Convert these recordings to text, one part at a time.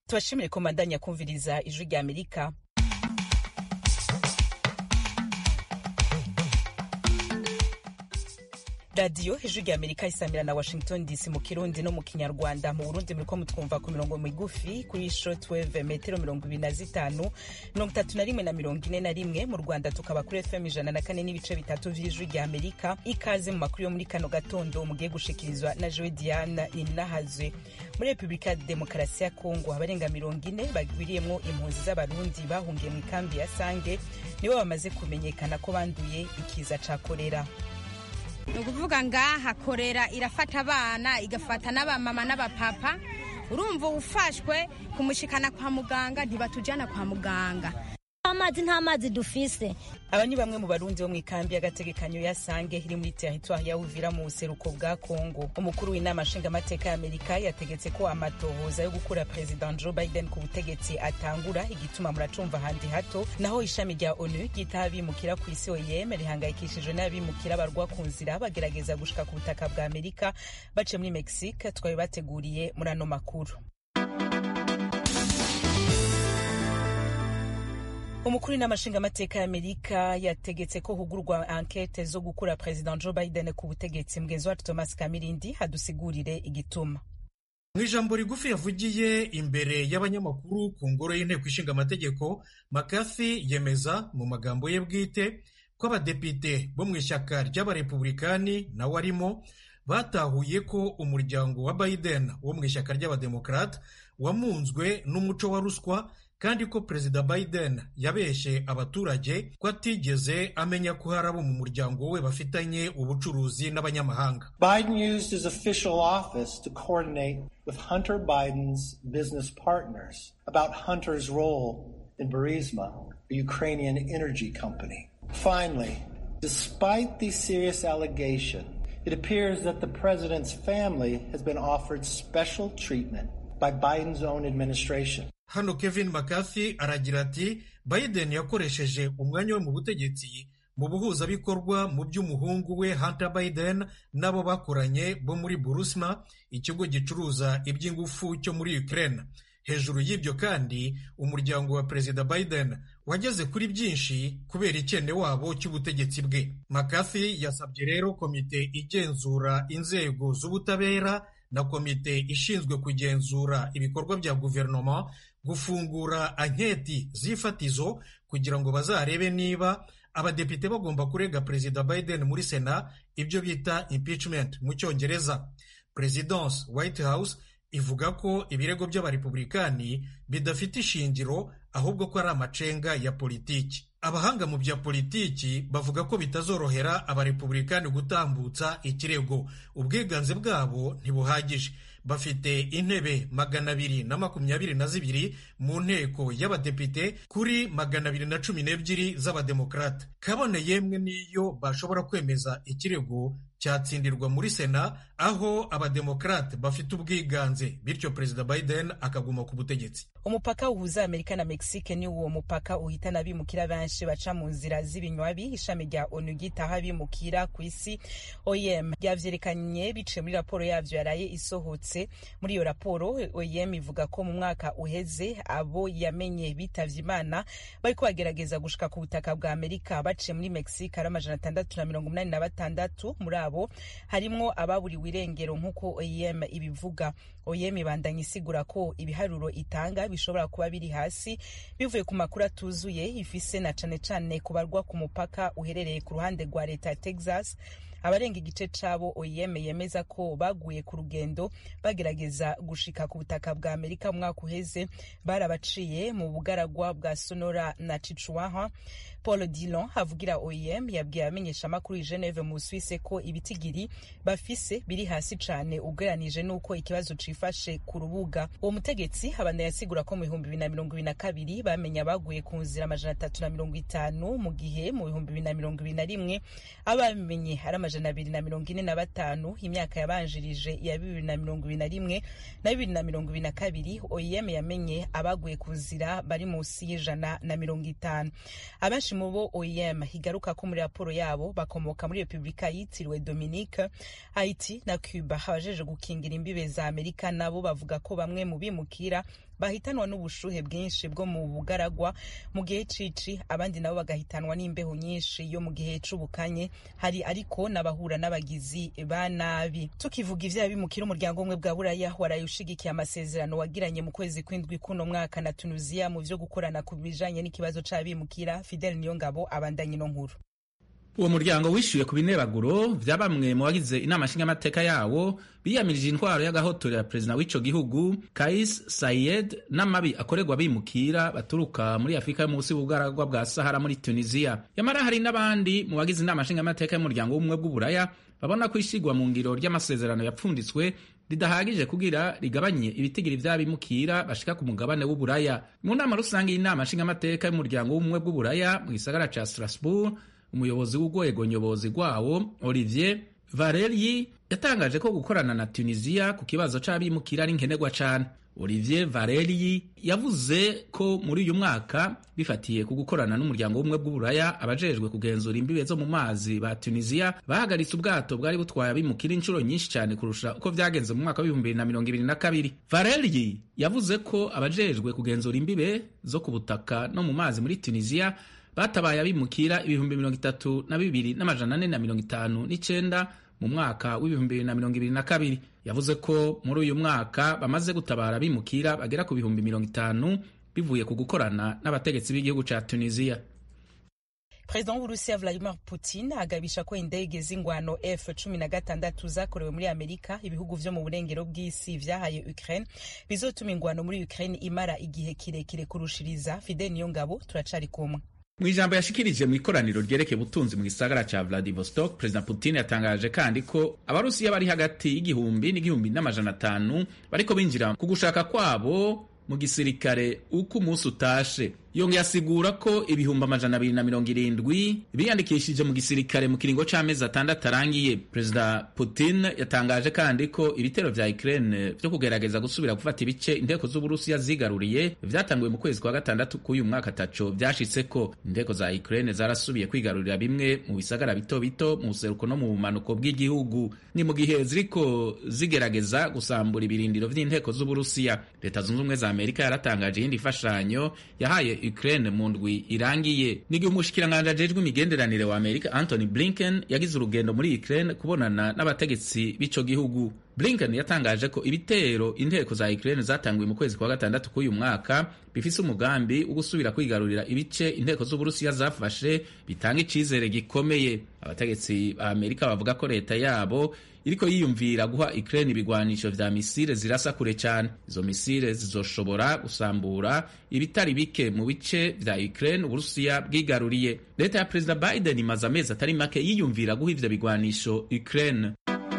tubashimire ko mandanya kumviriza ijwi rya amerika radiyo ijwi rya amerika isamira na washington dc mu kirundi no mu kinyarwanda mu burundi muriko mutwumva ku mirongo migufi kuri shortwave metero mirongo ibiri na zitanu mirongo itatu na rimwe na mirongo ine na rimwe mu rwanda tukaba kuri fm ijana na kane n'ibice bitatu vy'ijwi rya amerika ikaze mu makuru yo muri kano gatondo mugiye gushikirizwa na joe diana ninahazwe muri repubulika ya demokarasi ya kongo abarenga mirongo ine bagwiriyemwo impunzi z'abarundi bahungiye mu ikambi ya sange nibo bamaze kumenyekana ko banduye ikiza ca korera ni ukuvuga ngaha korera irafata abana igafata n'abamama n'abapapa urumva ufashwe kumushikana kwa muganga ntibatujyana kwa muganga amazi nta mazi dufise aba ni bamwe mu barundi bo mu ikambi y'agategekanyo ya sange iri muri teritwari ya uvira mu buseruko bwa kongo umukuru w'inama nshingamateka ya amerika yategetse ko amatohoza yo gukura perezida joe biden ku butegetsi atangura igituma muracumva handi hato naho ishami rya onu ryitaho abimukira ku isi oyem rihangayikishijwe n'abimukira barwa ku nzira bagerageza gushika ku butaka bwa amerika baciye muri mexique twabibateguriye muri ano makuru umukuru w'inama nshingamateka ya amerika yategetse ko hugurwa ankete zo gukura perezida joe biden ku butegetsi mugenzi wacu thomas kamirindi hadusigurire igituma mu ijambo rigufi yavugiye imbere y'abanyamakuru ku ngoro y'inteko ishinga amategeko mccarthy yemeza mu magambo ye bwite ko abadepite bo mu ishyaka ry'abarepublikani nawe arimo batahuye ko umuryango wa biden wo mu ishyaka ry'abademokarate wamunzwe n'umuco wa ruswa kandi ko perezida biden yabeshye abaturage ko atigeze amenya ko hari abo mu muryango we bafitanye ubucuruzi n'abanyamahanga biden used his official office to coordinate with hunter biden's business partners about hunter's role in burisma a ukrainian energy company finally despite these serious allegations it appears that the president's family has been offered special treatment by biden's own administration hano kevin mccarthy aragira ati biden yakoresheje umwanya we mu butegetsi mu buhuzabikorwa mu by'umuhungu we hunter biden n'abo bakoranye bo muri burusma ikigo gicuruza iby'ingufu cyo muri ukraine hejuru y'ibyo kandi umuryango wa perezida biden wageze kuri byinshi kubera ikene wabo cy'ubutegetsi bwe mccarthy yasabye rero komite igenzura inzego z'ubutabera na komite ishinzwe kugenzura ibikorwa bya guverinoma gufungura anketi z'ifatizo kugira ngo bazarebe niba abadepite bagomba kurega perezida biden muri sena ibyo bita impeachment mu cyongereza presidence white house ivuga ko ibirego by'abarepublikani bidafite ishingiro ahubwo ko ari amacenga ya politiki abahanga mu bya politiki bavuga ko bitazorohera abarepublikani gutambutsa ikirego ubwiganze bwabo ntibuhagije bafite intebe magana abiri na makumyabiri na zibiri mu nteko y'abadepite kuri magana abiri na cumi n'ebyiri z'abademokarate kabone yemwe n'iyo bashobora kwemeza ikirego cyatsindirwa muri sena aho abademokarate bafite ubwiganze bityo perezida biden akaguma ku butegetsi umupaka uhuza amerika na mexique ni uwo mupaka uhitana abimukira benshi baca mu nzira z'ibinywabi ishami rya onu ryitaho abimukira ku isi oem ryavyerekanye biciye muri raporo yavyo yaraye isohotse muri iyo raporo oem ivuga ko mu mwaka uheze abo yamenye bitavye imana bariko bagerageza gushika ku butaka bwa amerika baciye muri mexique ari amajana atandatu na mirongo umunani na batandatu muri abo harimwo ababuriwe irengero nk'uko oem ibivuga oem ibandanya isigura ko ibiharuro itanga bishobora kuba biri hasi bivuye ku makuru atuzuye ifise na cane cane kubarwa ku mupaka uherereye ku ruhande rwa leta ya texas abarenga igice cabo oem yemeza ko baguye ku rugendo bagerageza gushika ku butaka bwa amerika umwaka uheze barabaciye mu bugaragwa bwa sonora na chichuaha paul dillon avugira oem yabwiye abamenyeshamakuru i geneve mu busuwise ko ibitigiri bafise biri hasi cane ugereranije n'uko ikibazo cifashe ku rubuga uwo mutegetsi abanda yasigura ko mu bihumbi bibiri na mirongo ibiri na kabiri bamenya baguye ku nzira amajana atatu na mirongo itanu mu gihe mu bihumbi bibiri na mirongo ibiri na rimwe abamenye ari amajana abiri na mirongo ine na batanu imyaka yabanjirije ya bibiri na mirongo ibiri na rimwe na bibiri na mirongo ibiri na kabiri oem yamenye abaguye ku nzira bari munsi y'ijana na mirongo itanu abenshi mu bo oem higaruka ko muri raporo yabo bakomoka muri repubulika yitiriwe dominique haiti na cuba abajeje gukingira imbibe za amerika nabo bavuga ko bamwe mu bimukira bahitanwa n'ubushuhe bwinshi bwo mu bugaragwa mu gihe cici abandi nabo bagahitanwa n'imbeho nyinshi yo mu gihe c'ubukanye hari ariko n'abahura n'abagizi ba nabi tukivuga ivyaha bimukira umuryango umwe bwa buraya waraye ushigikiye amasezerano wagiranye mu kwezi kw'indwi kuno mwaka na tunisia mu vyo gukorana ku bijanye n'ikibazo c'abimukira fidel niyongabo abandanye ino nkuru uwo muryango wishyuye ku binebaguro vya bamwe mu bagize inama nshingamateka yawo biyamirije intwaro y'agahotorera ya perezida w'ico gihugu kais sayed n'amabi akorerwa bimukira baturuka muri afurika yo munsi y'ubugaragwa bwa sahara muri tunisiya yamara hari n'abandi mu bagize inama nshingamateka y'umuryango w'ubumwe bw'uburaya babona ko ishigwa mu ngiro ry'amasezerano yapfunditswe ridahagije kugira rigabanye ibitigiri vy'abimukira bashika ku mugabane w'uburaya mu nama rusange y'inama nshingamateka y'umuryango w'ubumwe bw'uburaya mu gisagara ca strasbourg umuyobozi w'urwego nyobozi rwawo olivier varelyi yatangaje ko gukorana na tunisiya ku kibazo c'abimukira ari nkenerwa cane olivier varelyi yavuze ko muri uyu mwaka bifatiye ku gukorana n'umuryango w'ubumwe bw'uburaya abajejwe kugenzura imbibe zo mu mazi ba tunisiya bahagaritse ubwato bwari butwaye abimukira inshuro nyinshi cyane kurusha uko vyagenze mu mwaka w'ibihumbi bibiri na mirongo ibiri na kabiri varelyi yavuze ko abajejwe kugenzura imbibe zo ku butaka no mu mazi muri tunisiya batabaye abimukira ibihumbi mirongo itatu na bibiri n'amajana ane na mirongo itanu n'icenda mu mwaka w'ibihumbi bibiri na mirongo ibiri na kabiri yavuze ko muri uyu mwaka bamaze gutabara abimukira bagera ku bihumbi mirongo itanu bivuye ku gukorana n'abategetsi b'igihugu ca tunisiya perezida w'uburusiya vladimir putin agabisha ko indege z'ingwano f cumi na gatandatu zakorewe muri amerika ibihugu vyo mu burengero bw'isi vyahaye ukraine bizotuma ingwano muri ukraine imara igihe kirekire kurushiriza fidel niyo ngabo turacari kumwe mu ijambo yashikirije mu ikoraniro ryerekeye ubutunzi mu gisagara ca vladivostok perezida putin yatangaje kandi ko abarusiya bari hagati y'igihumbi n'igihumbi n'amajana atanu bariko binjira ku gushaka kwabo mu gisirikare uko umunsi utashe yongeye asigura ko ibihumbi amajana abiri na mirongo irindwi biyandikishije mu gisirikare mu kiringo c'amezi atandatu arangiye perezida putin yatangaje kandi ko ibitero vya ukraine vyo kugerageza gusubira gufata ibice inteko z'uburusiya zigaruriye vyatanguwe mu kwezi kwa gatandatu k'uyu mwaka ataco vyashitseko inteko za ukraine zarasubiye kwigarurira bimwe mu bisagara bito bito mu buseruko no mu bumanuko bw'igihugu ni mu gihe ziriko zigerageza gusambura ibirindiro vy'inteko z'uburusiya leta zunze ubumwe za amerika yaratangaje iyindi mfashanyo yahaye Ukraine mu ndwi irangiye n'igihe umushikiranganji ajejwe imigenderanire wa Amerika Anthony Blinken yagize urugendo muri Ukraine kubonana n'abategetsi b'ico gihugu Blinken yatangaje ko ibitero inteko za Ukraine zatanguye mu kwezi kwa gatandatu k'uyu mwaka bifise umugambi wo gusubira kwigarurira ibice inteko z'Uburusiya zafashe bitanga icizere gikomeye abategetsi ba Amerika bavuga ko leta yabo iriko yiyumvira guha Ukraine ibigwanisho vya misile zirasa kure cyane izo misile zizoshobora gusambura ibitari bike mu bice vya Ukraine Uburusiya bwigaruriye leta ya Perezida Biden imaze amezi atari make yiyumvira guha ivyo bigwanisho Ukraine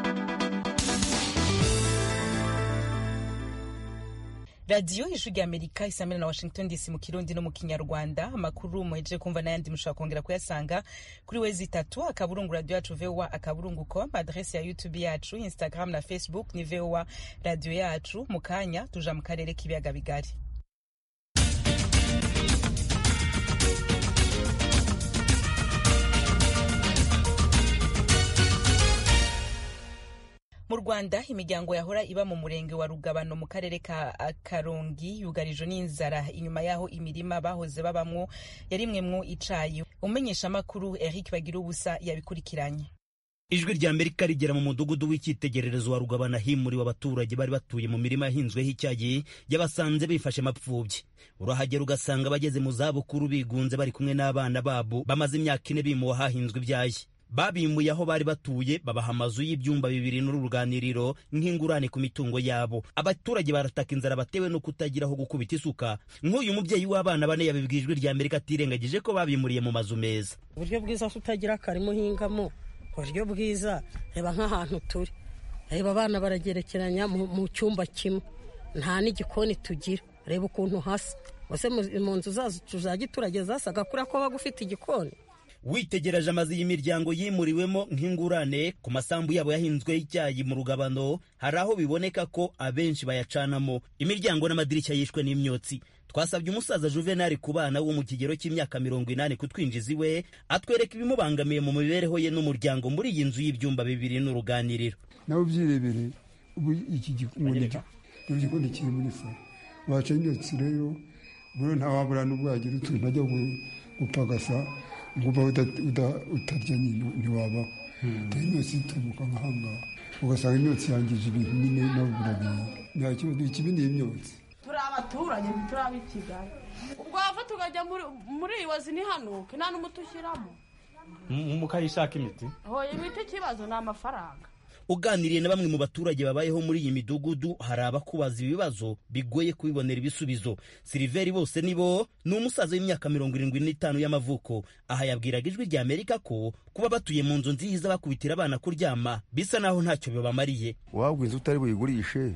radiyo ijwi rya amerika isamira na washington dc mu kirundi no mu kinyarwanda amakuru muhejeje kumva n'ayandi mushobora kongera kuyasanga kuri wezi itatu akaburungu radiyo yacu voa akaburungu com adresi ya youtube yacu instagram na facebook ni voa radiyo yacu mu kanya tuja mu karere k'ibiyaga bigari mu rwanda imiryango yahora iba mu murenge wa rugabano mu karere ka karongi yugarijwe n'inzara inyuma y'aho imirima bahoze babamwo yarimwemwo icayi umumenyeshamakuru eric bagira ubusa yabikurikiranye ijwi rya amerika rigera mu mudugudu w'icyitegererezo wa rugabana himuriwe abaturage bari batuye mu mirima yahinzweho icyayi yabasanze bifashe mapfubyi urahagera ugasanga abageze mu zabukuru bigunze bari kumwe n'abana babo bamaze imyaka ine bimuwe hahinzwe ibyayi babimuye aho bari batuye babaha amazu y'ibyumba bibiri n'uruganiriro nk'ingurane ku mitungo yabo abaturage barataka inzara batewe no kutagira aho gukubita isuka nk'uyu mubyeyi w'abana bane yabibwiye ijwi rya amerika atirengagije ko babimuriye mu mazu meza uburyo bwiza tutagira akarima uhingamo uburyo bwiza reba nk'ahantu turi reba abana baragerekeranya mu cyumba kimwe nta n'igikoni tugira reba ukuntu hasa ese mu nzu zacu za giturage zasaga kuriya ko waba ufite igikoni witegereje amazu y'imiryango yimuriwemo nk'ingurane ku masambu yabo yahinzweho icyayi mu rugabano hari aho biboneka ko abenshi bayacanamo imiryango n'amadirishya yishwe n'imyotsi twasabye umusaza juvenali ku bana wo mu kigero cy'imyaka mirongo inani kutwinjiza iwe atwereka ibimubangamiye mu mibereho ye n'umuryango muri iyi nzu y'ibyumba bibiri n'uruganiriro nawe ubyirebere ubu iki gikoni kiri muri salo baca imyotsi rero buriya ntawabura n'ubwo yagira utuntu ajya gupagasa ngo uba utarya nyine ntiwabaho utari imyotsi itubuka nk'ahangaha ugasanga imyotsi yangije ibintu nyine nawe urabiye nta kibazo ikibi ni imyotsi turi abaturage turi ab'i kigali ubwo wava tukajya muri iyi wazi ntihanuke nta n'umuti ushyiramo mukayishaka imiti hoya imiti ikibazo ni amafaranga uganiriye na bamwe mu baturage babayeho muri iyi midugudu hari abakubaza ibibazo bigoye kubibonera ibisubizo siliveri bose nibo ni umusaza w'imyaka mirongo irindwi n'itanu y'amavuko aha yabwiraga ijwi rya amerika ko kuba batuye mu nzu nziza bakubitira abana kuryama bisa naho ntacyo bibamariye wabwa inzu utari buyigurishe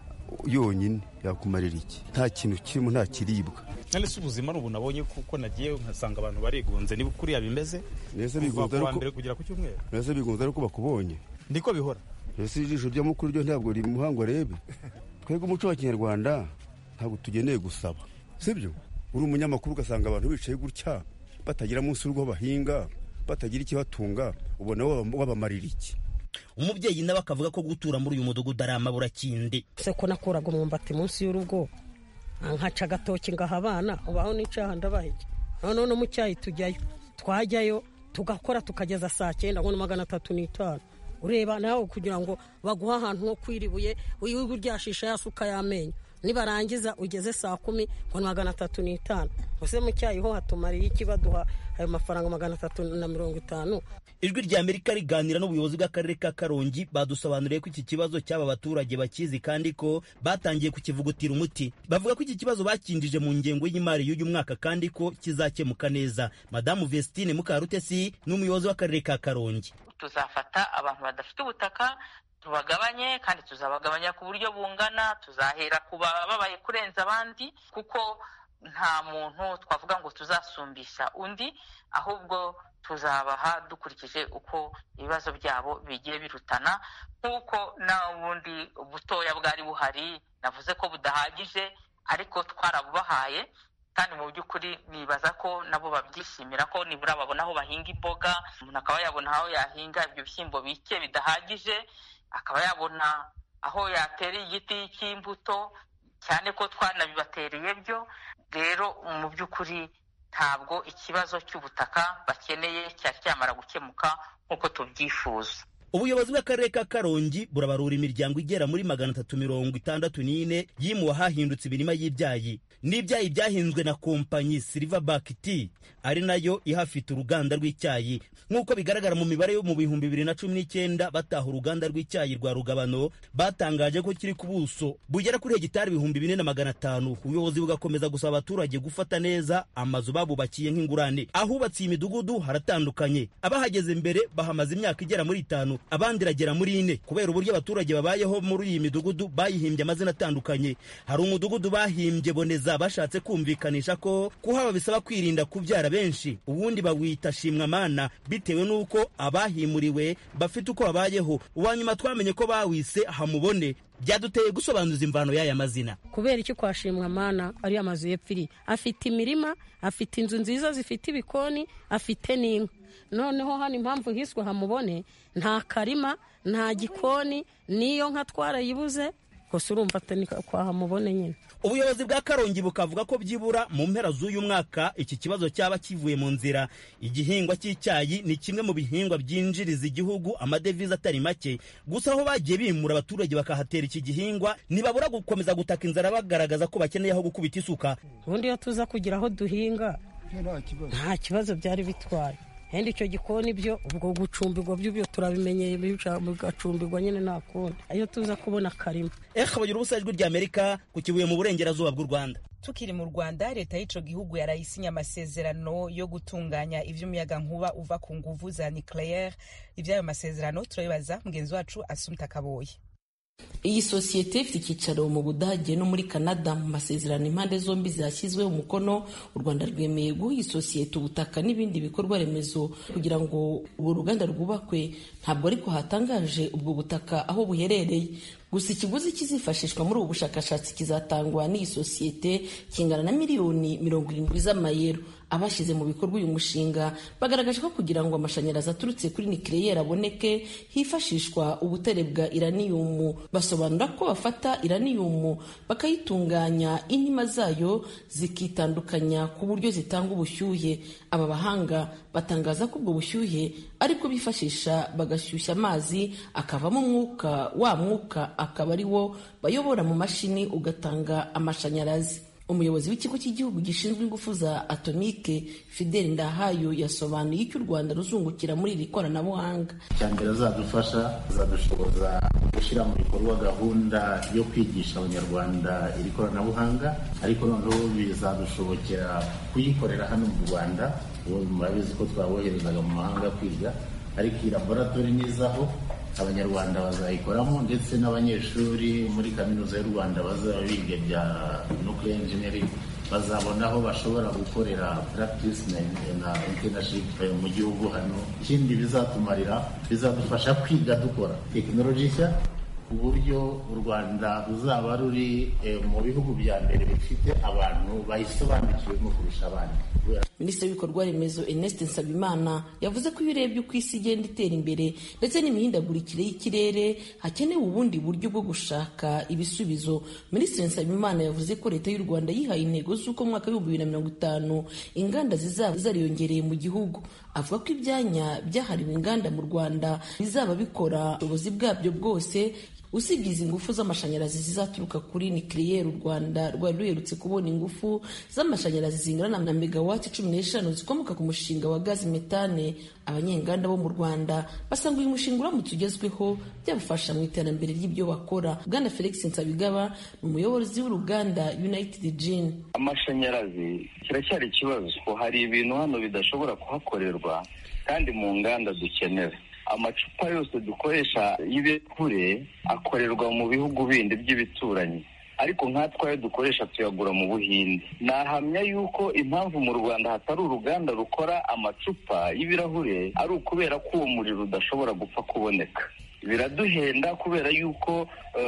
yonyine yakumarira iki nta kintu kirimo nta kiribwa none se ubuzima ni ubu nabonye kuko nagiye nkasanga abantu barigunze niba kuriya bimeze nese kuva bigunze ku wa ariko mbere kugera ku cyumweru nese bigunze ariko bakubonye niko bihora ese ijisho rya mukuru ryo ntabwo riri muhango arebe twebwe umuco wa kinyarwanda ntabwo tugeneye gusaba sibyo uri umunyamakuru ugasanga abantu bicaye gutya batagira munsi y'urugo bahinga batagira ikibatunga ubona waba- wabamarira iki umubyeyi nawe akavuga ko gutura muri uyu mudugudu ari amaburakindi se ko nakuraga umwumbati munsi y'urugo nkaca agatoki ngaha abana ubaho n'icyaha ndabaheke noneho no mu cyayi tujyayo twajyayo tugakora tukageza saa cyenda ngo ni magana atatu n'itanu ureba nawe kugira ngo baguhe ahantu ho kwiribuye wirirwe uryashisha ya suka y'amenyo nibarangiza ugeze saa kumi ngo ni magana atatu n'itanu ese mu cyayi ho hatumariye iki baduha ayo mafaranga magana atatu na mirongo itanu ijwi rya amerika riganira n'ubuyobozi bw'akarere ka karongi badusobanuriye ko iki kibazo cy'aba baturage bakizi kandi ko batangiye kukivugutira umuti bavuga ko iki kibazo bakinjije mu ngengo y'imari y'uyu mwaka kandi ko kizakemuka neza madamu vestine mukarutesi ni umuyobozi w'akarere ka karongi tuzafata abantu badafite ubutaka tubagabanye kandi tuzabagabanya ku buryo bungana tuzahera ku babaye kurenza abandi kuko nta muntu twavuga ngo tuzasumbisha undi ahubwo tuzabaha dukurikije uko ibibazo byabo bigiye birutana nk'uko n'ubundi butoya bwari buhari navuze ko budahagije ariko twarabubahaye kandi mu by'ukuri nibaza ko nabo babyishimira ko nibura babona aho bahinga imboga umuntu akaba yabona aho yahinga ibyo bishyimbo bike bidahagije akaba yabona aho yatera igiti cy'imbuto cyane ko twanabibatereye byo rero mu by'ukuri ntabwo ikibazo cy'ubutaka bakeneye cyari cyamara gukemuka nk'uko tubyifuza ubuyobozi bw'akarere ka karongi burabarura imiryango igera muri magana atatu mirongo itandatu n'ine yimuwe ahahindutse imirima y'ibyayi n'ibyayi byahinzwe na kompanyi silverback tea ari nayo ihafite uruganda rw'icyayi nk'uko bigaragara mu mibare yo mu bihumbi bibiri na cumi n'icyenda bataha uruganda rw'icyayi rwa rugabano batangaje ko kiri ku buso bugera kuri hegitari ibihumbi bine na magana atanu ubuyobozi bugakomeza gusaba abaturage gufata neza amazu babubakiye nk'ingurane ahubatse iyi midugudu haratandukanye abahageze mbere bahamaze imyaka igera muri itanu abandi iragera muri ine kubera uburyo abaturage babayeho muri iyi midugudu bayihimbye amazina atandukanye hari umudugudu bahimbye boneza bashatse kumvikanisha ko kuhaba bisaba kwirinda kubyara benshi ubundi bawita shimwamana bitewe n'uko abahimuriwe bafite uko babayeho uwa nyuma twamenye ko bawise hamubone byaduteye gusobanuza imvano y'aya mazina kubera iki kwashimwa mana ari amazu y'epfiri afite imirima afite inzu nziza zifite ibikoni afite n'inka noneho hano impamvu hiswe hamubone nta karima nta gikoni n'iyo nka twarayibuze gusa urumva atari kwa hamubone nyine ubuyobozi bwa karongi bukavuga ko byibura mu mpera z'uyu mwaka iki kibazo cyaba kivuye mu nzira igihingwa cy'icyayi ni kimwe mu bihingwa byinjiriza igihugu amadevize atari make gusa aho bagiye bimura abaturage bakahatera iki gihingwa ntibabura gukomeza gutaka inzara bagaragaza ko bakeneye aho gukubita isuka ubundi iyo tuza kugira aho duhinga nta kibazo byari bitwaye henda icyo gikoni byo ubwo gucumbirwa byo byo turabimenyeye bigacumbirwa nyine nta kundi iyo tuza kubona akarima eka bagira ubusa ijwi ry'amerika ku kibuye mu burengerazuba bw'u rwanda tukiri mu rwanda leta y'ico gihugu yarayisinya amasezerano yo gutunganya ivy'umuyagankuba uva ku nguvu za nucleaire ivy'ayo masezerano turabibaza mugenzi wacu asumta kaboye iyi sosiyete ifite icyicaro mu budage no muri canada mu masezerano impande zombi zashyizweho umukono u rwanda rwemeye guha iyi sosiyete ubutaka n'ibindi bikorwa remezo kugira ngo ubu ruganda rwubakwe ntabwo ariko hatangaje ubwo butaka aho buherereye gusa ikiguzi kizifashishwa muri ubu bushakashatsi kizatangwa n'iyi sosiyete kingana na miliyoni mirongo irindwi z'amayero abashyize mu bikorwa uyu mushinga bagaragaje ko kugira ngo amashanyarazi aturutse kuri nikireyeri aboneke hifashishwa ubutere bwa iraniyumu basobanura ko bafata iraniyumu bakayitunganya intima zayo zikitandukanya ku buryo zitanga ubushyuhe aba bahanga batangaza ko ubwo bushyuhe aribwo bifashisha bagashyushya amazi akavamo umwuka wa mwuka akaba ari wo bayobora mu mashini ugatanga amashanyarazi umuyobozi w'ikigo cy'igihugu gishinzwe ingufu za atomike fideli ndahayo yasobanuye icyo u rwanda ruzungukira muri iri koranabuhanga mbere azadufasha azadushoboza gushyira mu bikorwa gahunda yo kwigisha abanyarwanda iri koranabuhanga ariko noneho bizadushobokera kuyikorera hano mu rwanda murabizi ko twaboherezaga mu mahanga kwiga ariko iyi laboratori nizaho abanyarwanda bazayikoramo ndetse n'abanyeshuri muri kaminuza y'u rwanda bazaba biga bya nuclear engineering bazabona aho bashobora gukorera practice na internship mu gihugu hano ikindi bizatumarira bizadufasha kwiga dukora tekinoloji nshya ku buryo u rwanda ruzaba ruri mu bihugu bya mbere bifite abantu bayisobanukiwemo kurusha abandi minisitiri w'ibikorwa remezo ernest nsabimana yavuze ko iyo urebye uko isi igenda itera imbere ndetse n'imihindagurikire y'ikirere hakenewe ubundi buryo bwo gushaka ibisubizo minisitiri nsabimana yavuze ko leta y'u rwanda yihaye intego z'uko mu mwaka w'ibihumbi bibiri na mirongo itanu inganda zizaba zariyongereye mu gihugu avuga ko ibyanya byahariwe inganda mu rwanda bizaba bikora ubushobozi bwabyo bwose usibye izi ngufu z'amashanyarazi zizaturuka kuri nikiriyeri u rwanda rwari ruherutse kubona ingufu z'amashanyarazi zingana na megawati cumi n'eshanu zikomoka ku mushinga wa gazi metane abanyenganda bo mu rwanda basanga uyu mushinga uramutse ugezweho byabafasha mu iterambere ry'ibyo bakora bwana felix nsabigaba ni umuyobozi w'uruganda united gin amashanyarazi kiracyari ikibazo hari ibintu hano bidashobora kuhakorerwa kandi mu nganda dukenera amacupa yose dukoresha y'ibirahure akorerwa mu bihugu bindi by'ibituranyi ariko nkatwe ayo dukoresha tuyagura mu buhinde nahamya yuko impamvu mu rwanda hatari uruganda rukora amacupa y'ibirahure ari ukubera ko uwo muriro udashobora gupfa kuboneka biraduhenda kubera yuko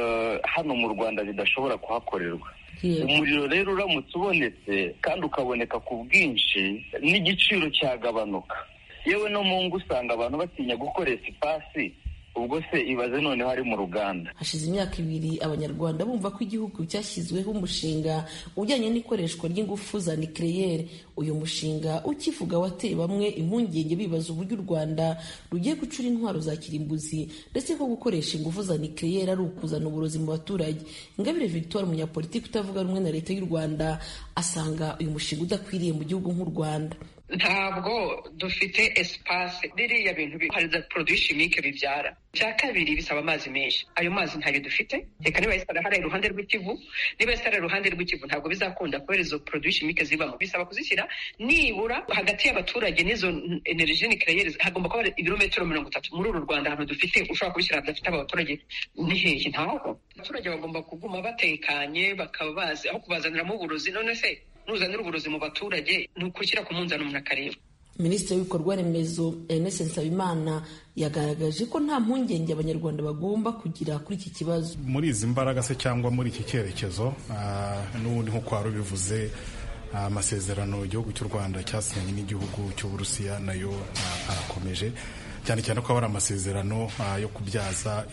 hano mu rwanda bidashobora kuhakorerwa umuriro rero uramutse ubonetse kandi ukaboneka ku bwinshi n'igiciro cyagabanuka yewe no mu ngo usanga abantu batinya gukoresha ipasi ubwo se ibaze noneho ari mu ruganda hashize imyaka ibiri abanyarwanda bumva ko igihugu cyashyizweho umushinga ujyanye n'ikoreshwa ry'ingufu za nikireyeri uyu mushinga ukivuga wateye bamwe impungenge bibaza uburyo u rwanda rugiye gucura intwaro za kirimbuzi ndetse ko gukoresha ingufu za nikireyeri ari ukuzana uburozi mu baturage ingabire victoire umunyapolitiki utavuga rumwe na leta y'u rwanda asanga uyu mushinga udakwiriye mu gihugu nk'u rwanda ntabwo dufite esipase biriya bintu hari za poroduwi shimike bibyara icya kabiri bisaba amazi menshi ayo mazi ntayo dufite reka niba yesitara hariya iruhande rw'ikivu niba yesitara iruhande rw'ikivu ntabwo bizakunda kubera izo poroduwi shimike zibamo bisaba kuzishyira nibura hagati y'abaturage n'izo energy nikireyeri hagomba kuba ibirometero mirongo itatu muri uru rwanda ahantu dufite ushobora kubishyira hadafite abaturage ni hehe ntaho abaturage bagomba kuguma batekanye bakaba bazi aho kubazaniramo uburozi none se nuzanira uburozi mu baturage ni ukushyira ku munzani umuntu akareba minisitiri w'ibikorwa remezo ernest nsabimana yagaragaje ko nta mpungenge abanyarwanda bagomba kugira kuri iki kibazo muri izi mbaraga se cyangwa muri iki cyerekezo n'ubundi nk'uko wari ubivuze amasezerano igihugu cy'u rwanda cyasinyanye n'igihugu cy'uburusiya nayo arakomeje cyane cyane ko aba ari amasezerano yo kubyaza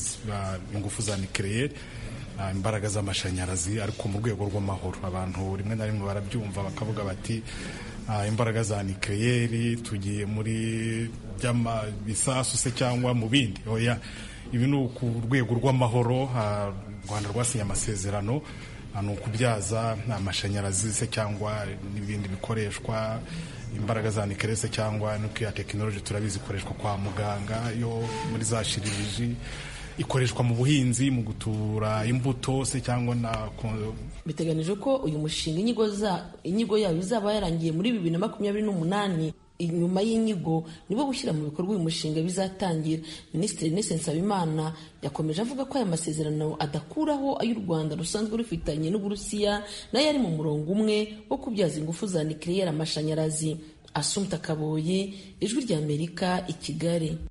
ingufu za nikireyeri imbaraga z'amashanyarazi ariko mu rwego rw'amahoro abantu rimwe na rimwe barabyumva bakavuga bati imbaraga za nikireyeri tugiye muri bisasu se cyangwa mu bindi oya ibi ni ku rwego rw'amahoro u rwanda rwasinye amasezerano ni ukubyaza amashanyarazi se cyangwa n'ibindi bikoreshwa imbaraga za nikireyeri se cyangwa nuclear tekinoloji turabizi ikoreshwa kwa muganga yo muri za shiririji ikoreshwa mu buhinzi mu gutura imbuto se cyangwa na biteganijwe ko uyu mushinga inyigo yayo izaba yarangiye muri bibiri na makumyabiri n'umunani inyuma y'inyigo nibo gushyira mu bikorwa uyu mushinga bizatangira minisitiri Ernest Nsabimana yakomeje avuga ko aya masezerano adakuraho ayo u Rwanda rusanzwe rufitanye n'Uburusiya nayo ari mu murongo umwe wo kubyaza ingufu za nikireyeri amashanyarazi Asumta Kaboyi ijwi ry'Amerika i Kigali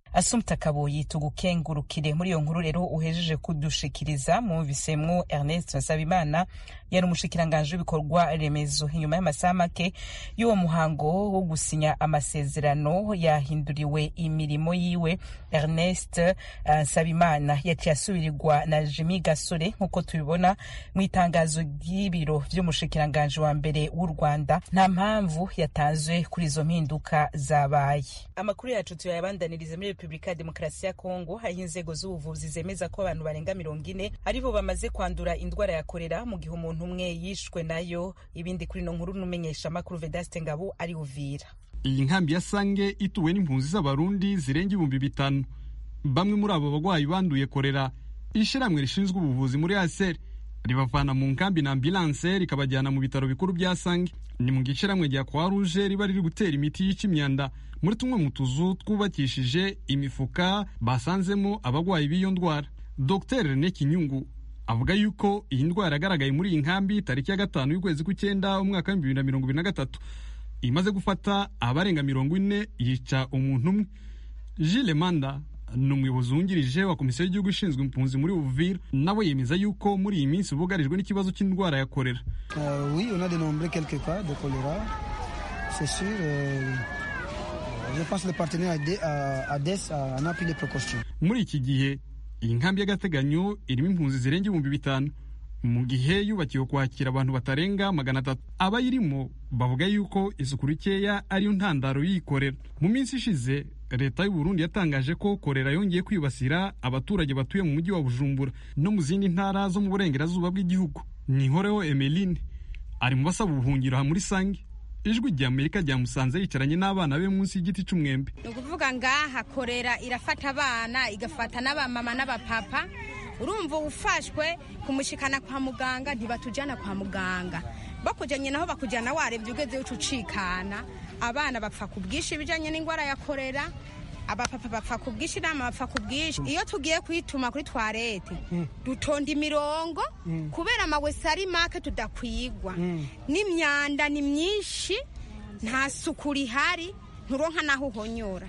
asumta kaboyi tugukengurukire muri iyo nkuru rero uhejeje kudushikiriza mwumvisemwo ernest nsabimana yari umushikiranganji w'ibikorwa remezo inyuma y'amasaha make y'uwo muhango wo gusinya amasezerano yahinduriwe imirimo yiwe ernest uh, nsabimana yaciye asubirirwa na jimi gasore nk'uko tubibona mu itangazo ry'ibiro vy'umushikiranganji wa mbere w'u rwanda nta mpamvu yatanzwe kuri izo mpinduka zabaye amakuru yacu tuyabandaniriza muri repubulika ya demokarasi ya kongo aho inzego z'ubuvuzi zemeza ko abantu barenga mirongo ine aribo bamaze kwandura indwara ya korera mu gihe umuntu umwe yishwe nayo ibindi kuri ino nkuru n'umenyesha amakuru vedaste ngabo ari uvira iyi nkambi ya sange ituwe n'impunzi z'abarundi zirenga ibihumbi bitanu bamwe muri abo bagwayi banduye korera ishyirahamwe rishinzwe ubuvuzi muri aseri ribavana mu nkambi na ambulanse rikabajyana mu bitaro bikuru bya sange ni mu gishyirahamwe rya croix rouge riba riri gutera imiti yica imyanda muri tumwe mu tuzu twubakishije imifuka basanzemo abagwayi b'iyo ndwara dr rene kinyungu avuga yuko iyi ndwara yagaragaye muri iyi nkambi tariki ya gatanu y'ukwezi kw'icyenda umwaka w'ibihumbi bibiri na mirongo ibiri na gatatu imaze gufata abarenga mirongo ine yica umuntu umwe Gilles Manda ni umuyobozi wungirije wa komisiyo y'igihugu ishinzwe impunzi muri Uvira nawe yemeza yuko muri iyi minsi bugarijwe n'ikibazo cy'indwara ya korera Euh, oui, on a dénombré quelques cas de choléra. C'est sûr. euh, je pense que le partenaire AD- à- ADES a- en a pris les précautions. muri iki gihe iyi nkambi y'agateganyo irimo impunzi zirenga ibihumbi bitanu mu gihe yubakiwe kwakira abantu batarenga magana atatu abayirimo bavuga yuko isuku rikeya ariyo ntandaro yikorera mu minsi ishize leta y'u Burundi yatangaje ko korera yongeye kwibasira abaturage batuye mu mujyi wa bujumbura no mu zindi ntara zo mu burengerazuba bw'igihugu nihoreho emeline ari mu basaba ubuhungiro aha muri sange ijwi rya amerika ryamusanze yicaranye n'abana be munsi y'igiti cy'umwembe ni ukuvuga ngaha korera irafata abana igafata n'abamama n'abapapa urumva ufashwe kumushikana kwa muganga ntibatujyana kwa muganga bakujyanye naho bakujyana warebye ugeze uca ucikana abana bapfa ku bwinshi ibijyanye n'indwara ya korera abapapa bapfa ku bwinshi inama bapfa ku bwinshi iyo tugiye kuyituma kuri twarete dutonda imirongo kubera amawese ari make tudakwigwa n'imyanda ni myinshi nta suku rihari nturonka n'aho uhonyora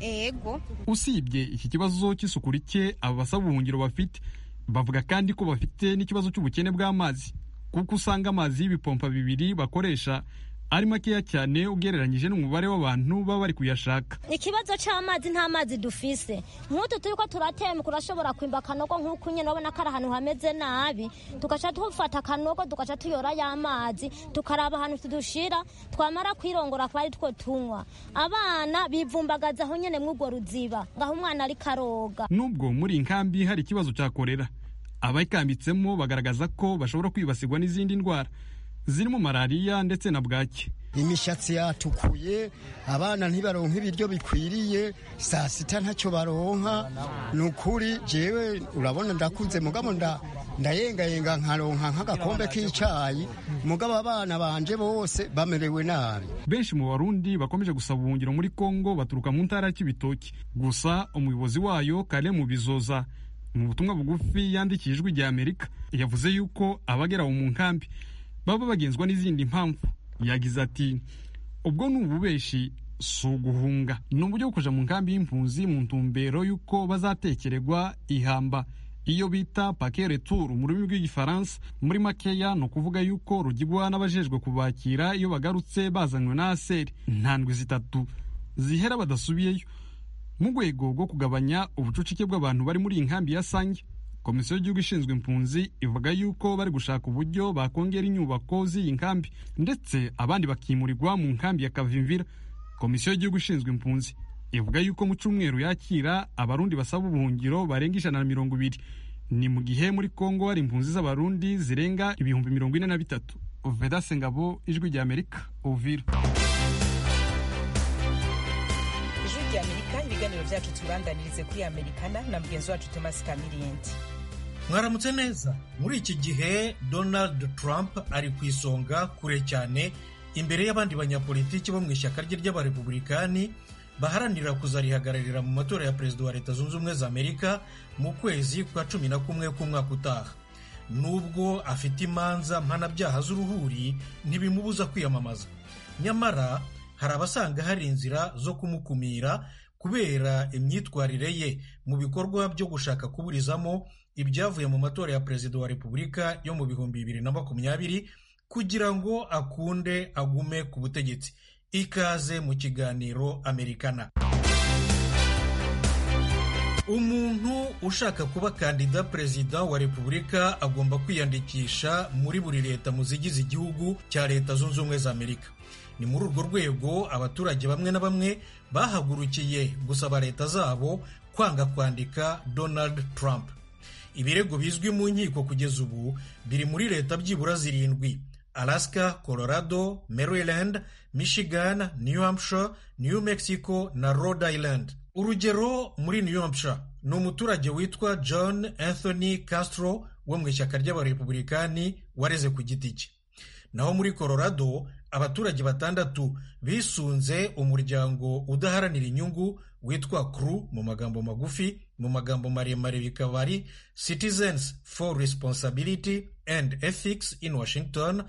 ego usibye iki kibazo cy'isuku rike aba basaba ubuhungiro bafite bavuga kandi ko bafite n'ikibazo cy'ubukene bw'amazi kuko usanga amazi y'ibipompa bibiri bakoresha ari makeya cyane ugereranyije n'umubare w'abantu baba bari kuyashaka ikibazo cy'amazi nta mazi dufise nk'utu turi ko turatemba urashobora kwimba akanogo nk'uku nyine urabona ko ari ahantu hameze nabi tugaca dufata akanogo tugaca tuyora y'amazi tukaraba ahantu tudushira twamara kwirongora akaba ari two tunywa abana bivumbagaza aho nyine mw'urwo ruziba ngaho umwana ari karoga nubwo muri iyi nkambi hari ikibazo cya korera abayikambitsemo bagaragaza ko bashobora kwibasirwa n'izindi ndwara zirimo malariya ndetse na bwaki imishatsi yatukuye abana ntibaronka ibiryo bikwiriye saa sita ntacyo baronka ni ukuri jewe urabona ndakuze mugabo nda ndayengayenga nkaronka nk'agakombe k'icyayi mugabo abana banje bose bamerewe nabi benshi mu barundi bakomeje gusaba ubuhungiro muri kongo baturuka mu ntara y'ibitoki gusa umuyobozi wayo kare mu bizoza mu butumwa bugufi yandikiye ijwi rya amerika yavuze yuko abagera mu nkambi baba bagenzwa n'izindi mpamvu yagize ati ubwo ni ububeshi si uguhunga ni uburyo bwo kuja mu nkambi y'impunzi mu ntumbero y'uko bazatekererwa ihamba iyo bita pake retour mu rurimi rw'igifaransa muri makeya ni ukuvuga yuko rugigwa n'abajejwe kubakira iyo bagarutse bazanywe na aseri ntandwi zitatu zihera badasubiyeyo mu rwego rwo kugabanya ubucucike bw'abantu bari muri iyi nkambi ya sange komisiyo y'igihugu ishinzwe impunzi ivuga yuko bari gushaka uburyo bakongera inyubako z'iyi nkambi ndetse abandi bakimurirwa mu nkambi ya kavimvira komisiyo y'igihugu ishinzwe impunzi ivuga yuko mu cyumweru yakira abarundi basaba ubuhungiro barenga ijana na mirongo ibiri ni mu gihe muri kongo hari impunzi z'abarundi zirenga ibihumbi mirongo ine na bitatu vedase ngabo ijwi rya amerika uvira ijwi rya amerika ibiganiro byacu tubibandanirize kuri amerikana na mugenzi wacu thomas kamiriyenti mwaramutse neza muri iki gihe donald trump ari ku isonga kure cyane imbere y'abandi banyapolitiki bo mu ishyaka rye ry'abarepublikani baharanira kuzarihagararira mu matora ya perezida wa leta zunze ubumwe za amerika mu kwezi kwa cumi na kumwe k'umwaka utaha nubwo afite imanza mpanabyaha z'uruhuri ntibimubuza kwiyamamaza nyamara hari abasanga hari inzira zo kumukumira kubera imyitwarire ye mu bikorwa byo gushaka kuburizamo ibyavuye mu matora ya perezida wa repubulika yo mu bihumbi bibiri na makumyabiri kugira ngo akunde agume ku butegetsi ikaze mu kiganiro amerikana umuntu ushaka kuba kandida perezida wa repubulika agomba kwiyandikisha muri buri leta mu zigize igihugu cya leta zunze ubumwe za amerika ni muri urwo rwego abaturage bamwe na bamwe bahagurukiye gusaba leta zabo kwanga kwandika donald trump ibirego bizwi mu nkiko kugeza ubu biri muri leta byibura zirindwi alaska colorado maryland michigan new hampshire new mexico na rhode island urugero muri new hampshire ni umuturage witwa john anthony castro wo mu ishyaka ry'abarepublikani wareze ku giti cye naho muri colorado abaturage batandatu bisunze umuryango udaharanira inyungu witwa cru mu magambo magufi mu magambo maremare bikaba ari citizens for responsibility and ethics in washington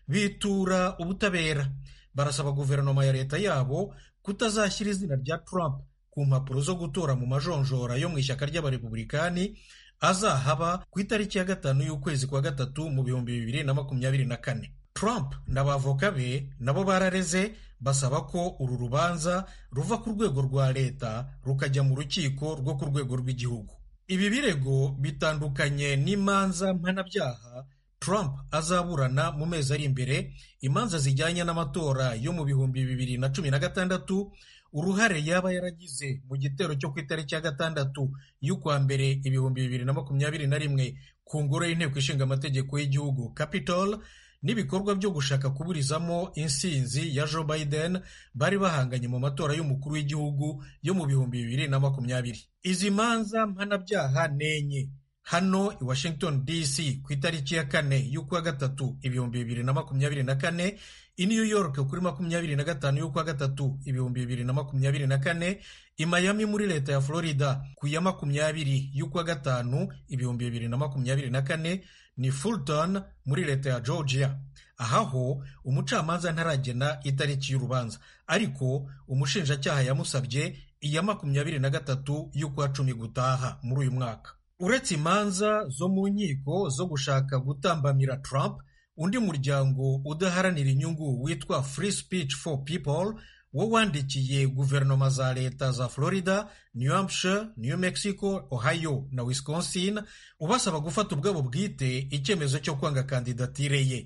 bitura ubutabera barasaba guverinoma ya leta yabo kutazashyira izina rya trump ku mpapuro zo gutora mu majonjora yo mu ishyaka ry'abarepublikani azahaba ku itariki ya gatanu y'ukwezi kwa gatatu mu bihumbi bibiri na makumyabiri na kane trump n'abavoka be nabo barareze basaba ko uru rubanza ruva ku rwego rwa leta rukajya mu rukiko rwo ku rwego rw'igihugu ibi birego bitandukanye n'imanza mpanabyaha trump azaburana mu mezi ari imbere imanza zijyanye n'amatora yo mu bihumbi bibiri na cumi na gatandatu uruhare yaba yaragize mu gitero cyo ku itariki ya gatandatu y'ukwa mbere ibihumbi bibiri na makumyabiri na rimwe ku ngoro y'inteko ishinga amategeko y'igihugu capitol n'ibikorwa byo gushaka kuburizamo insinzi ya Joe Biden bari bahanganye mu matora y'umukuru w'igihugu yo mu bihumbi bibiri na makumyabiri izi manza mpanabyaha nenye hano i Washington DC ku itariki ya kane y'ukwa gatatu ibihumbi bibiri na makumyabiri na kane i New York kuri makumyabiri na gatanu y'ukwa gatatu ibihumbi bibiri na makumyabiri na kane i Miami muri leta ya Florida ku ya makumyabiri y'ukwa gatanu ibihumbi bibiri na makumyabiri na kane ni Fulton muri leta ya Georgia ahaho umucamanza ntaragena itariki y'urubanza ariko umushinjacyaha yamusabye iya makumyabiri na gatatu y'ukwa cumi gutaha muri uyu mwaka uretse imanza zo mu nkiko zo gushaka gutambamira Trump undi muryango udaharanira inyungu witwa Free Speech for People wo wandikiye guverinoma za leta za Florida, New Hampshire, New Mexico, Ohio na Wisconsin ubasaba gufata ubwabo bwite icyemezo cyo kwanga kandidatire ye.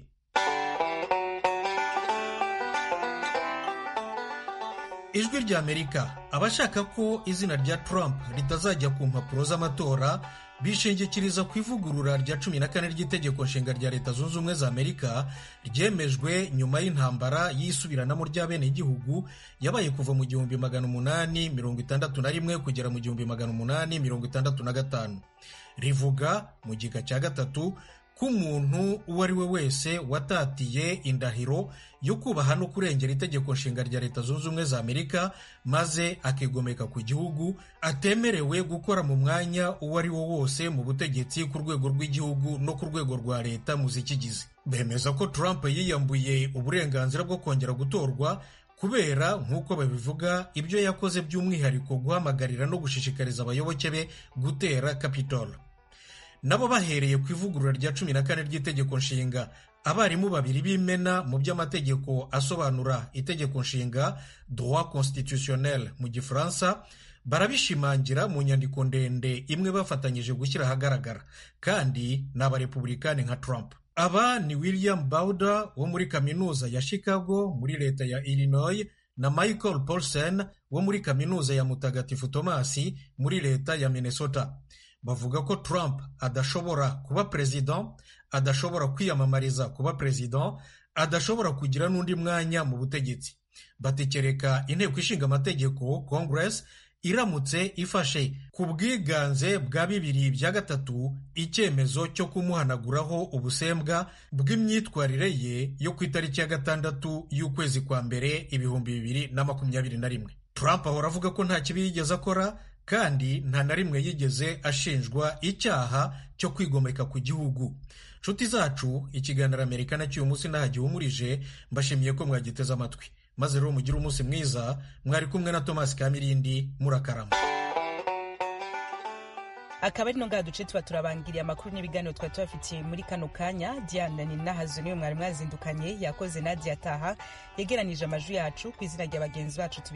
Ijwi rya Amerika abashaka ko izina rya Trump ritazajya ku mpapuro z'amatora bishingikiriza ku ivugurura rya cumi na kane ry'itegeko nshinga rya leta zunze ubumwe za amerika ryemejwe nyuma y'intambara y'isubiranamo ry'abenegihugu yabaye kuva mu gihumbi magana umunani mirongo itandatu na rimwe kugera mu gihumbi magana umunani mirongo itandatu na gatanu rivuga mu gika cya gatatu ko umuntu uwo ari we wese watatiye indahiro yo kubaha no kurengera itegeko nshinga rya leta zunze ubumwe za amerika maze akigomeka ku gihugu atemerewe gukora mu mwanya uwo ari wo wose mu butegetsi ku rwego rw'igihugu no ku rwego rwa leta mu zikigize bemeza ko trump yiyambuye uburenganzira bwo kongera gutorwa kubera nk'uko babivuga ibyo yakoze by'umwihariko guhamagarira no gushishikariza abayoboke be gutera capitol nabo bahereye ku ivugurura rya cumi na kane ry'itegeko nshinga abarimu babiri b'imena mu by'amategeko asobanura itegeko nshinga droit constitutionnel mu gifaransa barabishimangira mu nyandiko ndende imwe bafatanyije gushyira ahagaragara kandi ni abarepublikani nka Trump aba ni William Bauder wo muri kaminuza ya Chicago muri leta ya Illinois na Michael Paulsen wo muri kaminuza ya Mutagatifu Tomasi muri leta ya Minnesota bavuga ko Trump adashobora kuba perezida adashobora kwiyamamariza kuba perezida adashobora kugira n'undi mwanya mu butegetsi batekereka inteko ishinga amategeko Congress iramutse ifashe ku bwiganze bwa bibiri bya gatatu icyemezo cyo kumuhanaguraho ubusembwa bw'imyitwarire ye yo ku itariki ya gatandatu y'ukwezi kwa mbere ibihumbi bibiri na makumyabiri na rimwe Trump ahora avuga ko nta kibi yigeze akora kandi nta na rimwe yigeze ashinjwa icyaha cyo kwigomeka ku gihugu nshuti zacu ikiganiro amerika cy'uyu munsi ntaho gihumurije mbashimiye ko mwagiteze amatwi maze rero mugire umunsi mwiza mwari kumwe na thomas kamirindi murakarama akaba ari no ngaha duce tuba turabangiriye amakuru n'ibiganiro twari tubafitiye muri kano kanya diana ni nahazo niwe mwari mwazindukanye yakoze nadia taha yegeranije amajwi yacu ku izina rya bagenzi bacu